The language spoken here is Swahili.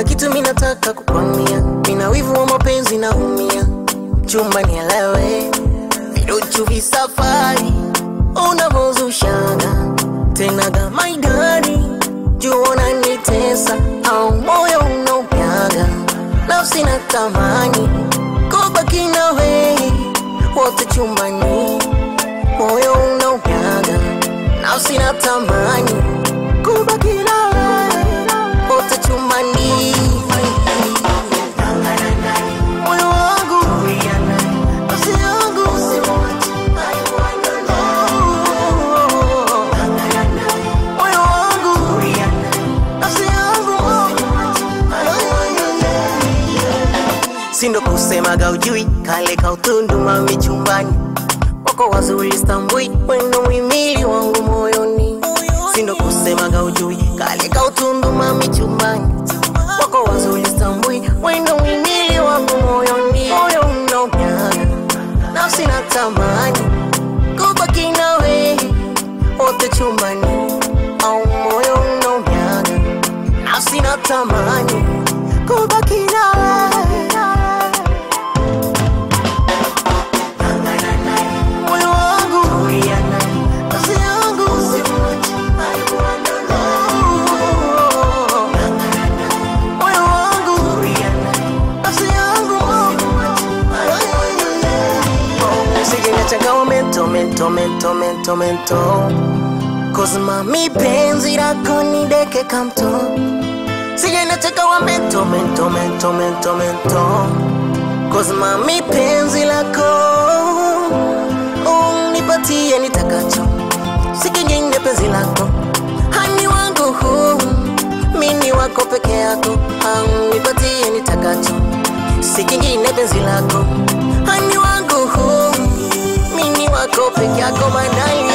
kuna kitu minataka kukwambia, mina wivu wa mapenzi naumia, chumba nielewe, viduchu visafari unavozushaga tena gamaidani juu unanitesa au moyo unaupyaga nafsi na tamani kubaki nawe wote chumbani moyo unaupyaga nafsi na tamani kubaki nawe wote chumbani moyo wangu nafsi yangu moyo wangu nafsi yangu sindo kusemaga ujui kale kautundu mami chumbani wako wazuri stambui wendo mwimili wangu moyoni sindo kusemaga ujui kale kautundu mami chumbani wako wazuri stambui wendo mwimili wangu moyoni moyo unaumyaga nafsi na tamani kubaki nawe wote chumbani au moyo unaumyaga nafsi na tamani kubaki nawe moyo wangu nafsi yangu moyo wangu nafsi yangu sikinachagawa mento mento mento mento mento kozma mi penzi lako ni deke kamto sijanachagawa mento mento mento mento mento kozma mi penzi lako unipatie nitakacho sikingine penzi lako hani wangu huu mini wako peke yako nipatie nitakacho sikingine penzi lako hani wangu huu mini wako peke yako madai